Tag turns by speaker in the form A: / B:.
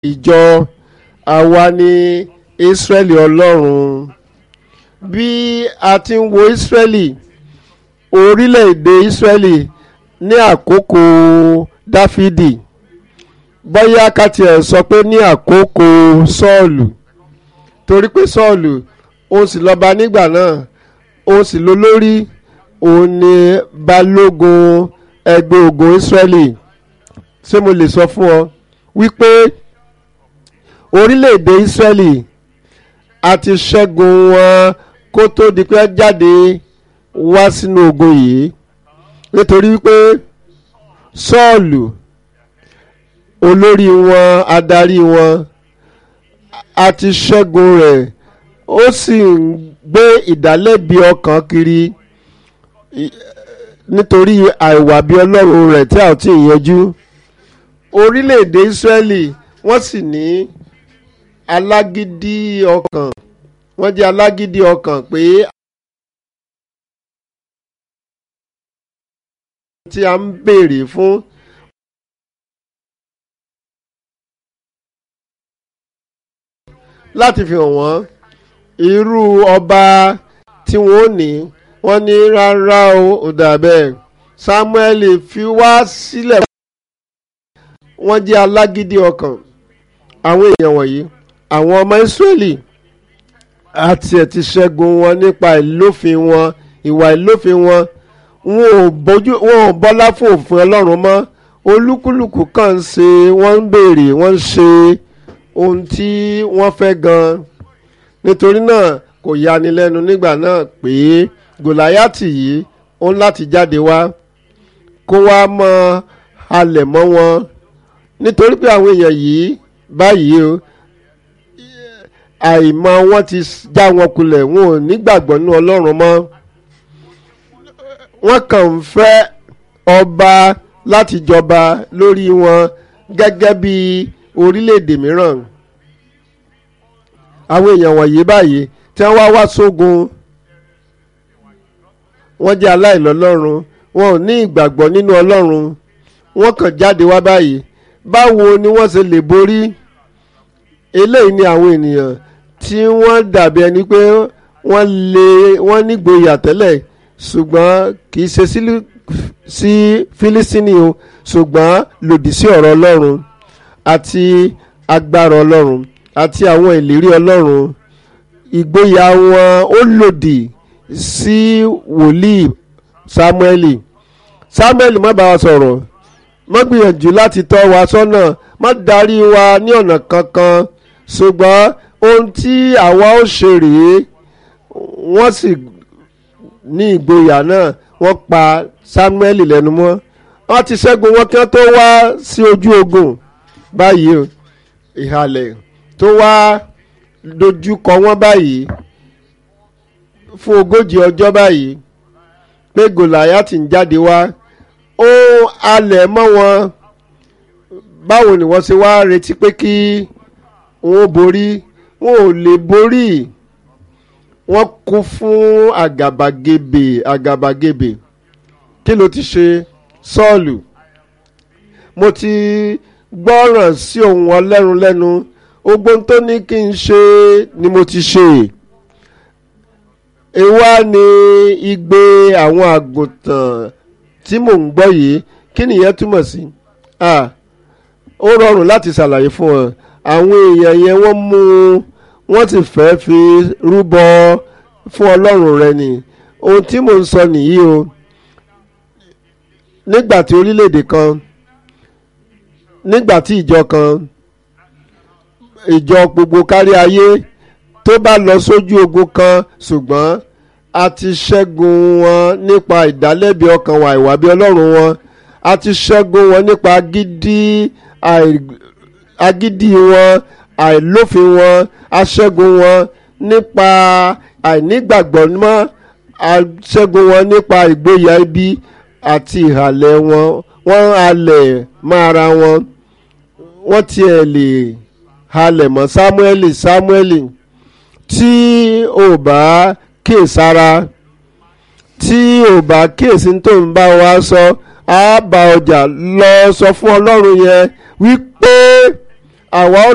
A: ìjọ àwa ni Ísírẹ́lì Ọlọ́run bí a ti ń wo Ísírẹ́lì orílẹ̀-èdè Ísírẹ́lì ní àkókò Dáfídì bóyá ká tiẹ̀ sọ pé ní àkókò Sọ́ọ̀lù torí pé Sọ́ọ̀lù òun sì lọ́ba nígbà náà òun sì lólórí òun ni balógun ẹgbẹ́ ogun Ísírẹ́lì ṣé mo lè sọ fún ọ wípé orílẹ̀-èdè Ísírẹ́lì a ti ṣẹ́gun wọn kó tó di pé jáde wá sínú ogun yìí nítorí wípé Sọ́ọ̀lù olórí wọn adarí wọn a ti ṣẹ́gun rẹ̀ ó sì ń gbé ìdálẹ́bi ọkàn kiri nítorí àìwà bí ọlọ́run rẹ̀ tí a ò tí ì yanjú orílẹ̀-èdè Ísírẹ́lì wọ́n sì ní alágídí ọkàn wọ́n jẹ́ alágídí ọkàn pé tí a ń béèrè fún láti fi hàn wọ́n irú ọba tí wọ́n ní wọ́n ní rárá o ò dà bẹ́ẹ̀ Samuel fi wá sílẹ̀ wọ́n jẹ́ alágídí ọkàn àwọn èèyàn wọ̀nyí àwọn ọmọ Ísírẹ́lì àti ẹ̀ ti ṣẹ́gun wọn nípa ìlófin wọn ìwà ìlófin wọn wọn ò bójú wọn ò bọ́lá fún òfin Ọlọ́run mọ́ olúkúlùkù kàn ń ṣe wọ́n ń béèrè wọ́n ń ṣe ohun tí wọ́n fẹ́ gan nítorí náà kò yani lẹ́nu nígbà náà pé Gòláyátì yìí ó ń láti jáde wá kó wá mọ halẹ̀ mọ́ wọn nítorí pé àwọn èèyàn yìí báyìí o àìmọ̀ wọn ti já wọn kulẹ̀ wọn ò nígbàgbọ́ nínú Ọlọ́run mọ́ wọ́n kàn ń fẹ́ ọba láti jọba lórí wọn gẹ́gẹ́ bí orílẹ̀-èdè mìíràn àwọn èèyàn wọ̀nyí báyìí tí wọ́n wá wá sógun wọ́n jẹ́ aláìlọ́lọ́run wọn ò ní ìgbàgbọ́ nínú Ọlọ́run wọ́n kàn jáde wá báyìí báwo ni wọ́n ṣe lè borí eléyìí ni àwọn ènìyàn tí wọ́n dàbí ẹni pé wọ́n lè wọ́n nígboyà tẹ́lẹ̀ ṣùgbọ́n kì í ṣe sí Fílísítínì o ṣùgbọ́n lòdì sí ọ̀rọ̀ Ọlọ́run àti agbára Ọlọ́run àti àwọn ìlérí Ọlọ́run ìgboyà wọn ó lòdì sí wòlíì Sámúẹ́lì Sámúẹ́lì má bá wa sọ̀rọ̀ má gbìyànjú láti tọ́ wa sọ́nà má darí wa ní ọ̀nà kankan ṣùgbọ́n ohun tí àwa ó ṣe rèé wọ́n sì ní ìgboyà náà wọ́n pa Sámúẹ́lì lẹ́nu mọ́ wọ́n ti ṣẹ́gun wọn kí wọ́n tó wá sí ojú ogun báyìí o ìhàlẹ̀ tó wá dojú kọ wọ́n báyìí fún ogójì ọjọ́ báyìí pé Gòláyátì ń jáde wá ó halẹ̀ mọ́ wọn báwo ni wọ́n ṣe wá retí pé kí wọ́n borí wọn ò lè borí wọ́n kún fún àgàbàgebè àgàbàgebè kí ló ti ṣe Sọ́ọ̀lù mo ti gbọ́ràn sí ohun ọlẹ́run lẹ́nu ogbón tó ní kí n ṣe ni mo ti ṣe èwa ni igbe àwọn àgùntàn tí mò ń gbọ́ yìí kí nìyẹn túmọ̀ sí ó rọrùn láti ṣàlàyé fún ọ àwọn èèyàn yẹn wọ́n mú wọ́n sì fẹ́ fi rúbọ fún ọlọ́run rẹ ni ohun tí mò ń sọ nìyí o nígbà tí orílẹ̀-èdè kan nígbà tí ìjọ kan ìjọ gbogbo kárí ayé tó bá lọ sójú ogun kan ṣùgbọ́n a ti ṣẹ́gun wọn nípa ìdálẹ́bi ọkàn wa ìwà bí ọlọ́run wọn a ti ṣẹ́gun wọn nípa agídí agídí wọn àìlófin wọn a ṣẹ́gun wọn nípa àìnígbàgbọ́ mọ́ a ṣẹ́gun wọn nípa ìgboyà ibi àti ìhàlẹ̀ wọn wọ́n halẹ̀ mọ́ ara wọn wọ́n tiẹ̀ lè halẹ̀ mọ́ Sámúẹ́lì Sámúẹ́lì tí ò bá kíyèsára tí ò bá kíyèsí tó ń bá wa sọ á bá ọjà lọ sọ fún Ọlọ́run yẹn wípé àwa ó